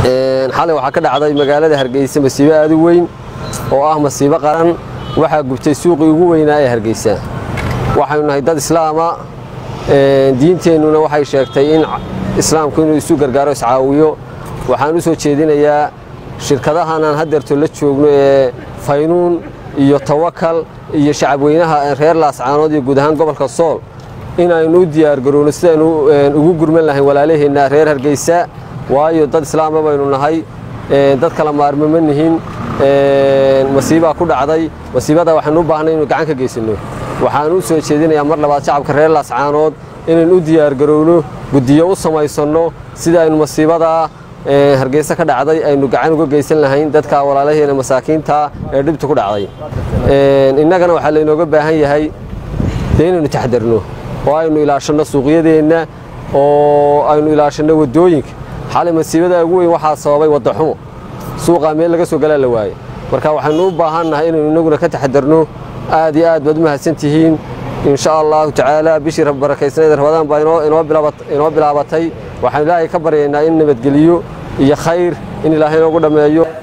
xalay waxaa ka dhacday magaalada hargeysa masiibo aad u weyn oo ah masiibo qaran waxaa gubtay suuqii ugu weynaa ee hargeysa waxaynu nahay dad islaama diinteennuna waxay sheegtay in islaamku inuu isu gargaaro iscaawiyo waxaan u soo jeedinayaa shirkadahan aan haddeerto la joogno ee faynuun iyo tawakal iyo shacabweynaha reer laascaanood iyo guud ahaan gobolka sool in aynu u diyaargarowno sidaynu ugu gurman lahayn walaalaheenna reer hargeysa waayo dad islaama baynu nahay dad kala maarmo ma nihin masiibaa ku dhacday masiibada waxaynu u baahnay inuu gacan ka geysanno waxaan u soo jeedinayaa mar labaad shacabka reer laascaanood inaynu u diyaargarowno guddiyo u samaysanno sida aynu masiibadaa hargeysa ka dhacday aynu gacan uga geysan lahayn dadka walaalaheena masaakiinta ee dhibta ku dhacday innagana waxaa laynooga baahan yahay dee inaynu taxdarno oo aynu ilaashanno suuqyadeenna oo aynu ilaashanno waddooyinka xalay masiibada ugu weyn waxaa sababay waddaxumo suuqaa meel laga soo galaa la waaye marka waxaynu u baahannahay inaynu innaguna ka taxadarno aad iyo aad baad u mahadsan tihiin insha allahu tacaala bishii barakaysaneed rabadaan baa inoo bilaabatay waxaan ilaahay ka baryaynaa in nabadgeliyo iyo khayr in ilaahay inoogu dhammeeyo